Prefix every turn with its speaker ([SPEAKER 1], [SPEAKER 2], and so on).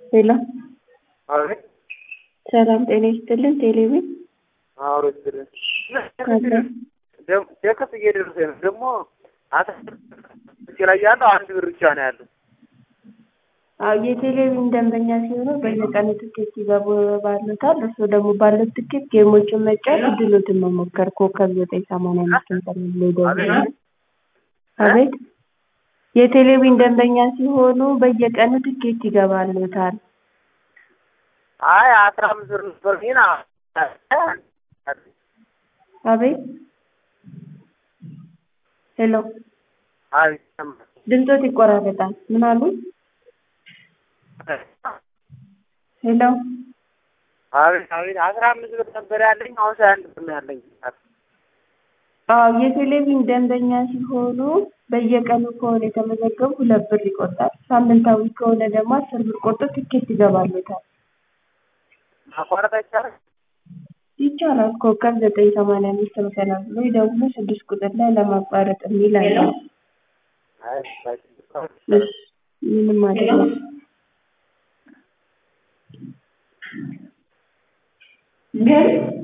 [SPEAKER 1] ሄሎ
[SPEAKER 2] አቤት
[SPEAKER 1] ሰላም ጤና ይስጥልን። ቴሌቪዥን
[SPEAKER 2] አውሮ ይስጥልን።
[SPEAKER 1] አለ።
[SPEAKER 2] ደከስ እየደረሰ ነው ደግሞ አታ ላይ ያለው አንድ ብር ብቻ ነው ያለው።
[SPEAKER 1] አዎ የቴሌቪዥን ደንበኛ ሲሆኑ በየቀኑ ትኬት ይገባሉታል። እርስዎ ደግሞ ባለው ትኬት ጌሞችን መጫወት እድሎትን መሞከር ኮከብ ዘጠኝ ሰማንያ አምስት ኢንተርኔት ላይ ደውለው አቤት የቴሌቪዥን ደንበኛ ሲሆኑ በየቀኑ ትኬት ይገባሉታል።
[SPEAKER 2] አይ አስራ አምስት ብር ነበር ግን
[SPEAKER 1] አቤት ሄሎ
[SPEAKER 2] አቤት ይሰማል።
[SPEAKER 1] ድምፆት ይቆራረጣል። ምን አሉ? ሄሎ
[SPEAKER 2] አቤት አቤት አስራ አምስት ብር ነበር ያለኝ አሁን ሀያ አንድ ብር ነው ያለኝ።
[SPEAKER 1] አዎ የቴሌቪዥን ደንበኛ ሲሆኑ በየቀኑ ከሆነ የተመዘገቡ ሁለት ብር ይቆርጣል። ሳምንታዊ ከሆነ ደግሞ አስር ብር ቆርጦ ትኬት ይገባሉታል።
[SPEAKER 2] ማቋረጥ አይቻልም?
[SPEAKER 1] ይቻላል። ኮከብ ዘጠኝ ሰማንያ አምስት መሰላል ብሎ ይደውሉ። ስድስት ቁጥር ላይ ለማቋረጥ የሚል አለ።
[SPEAKER 2] አይ
[SPEAKER 1] እሺ፣ ምንም አይደለም። ግን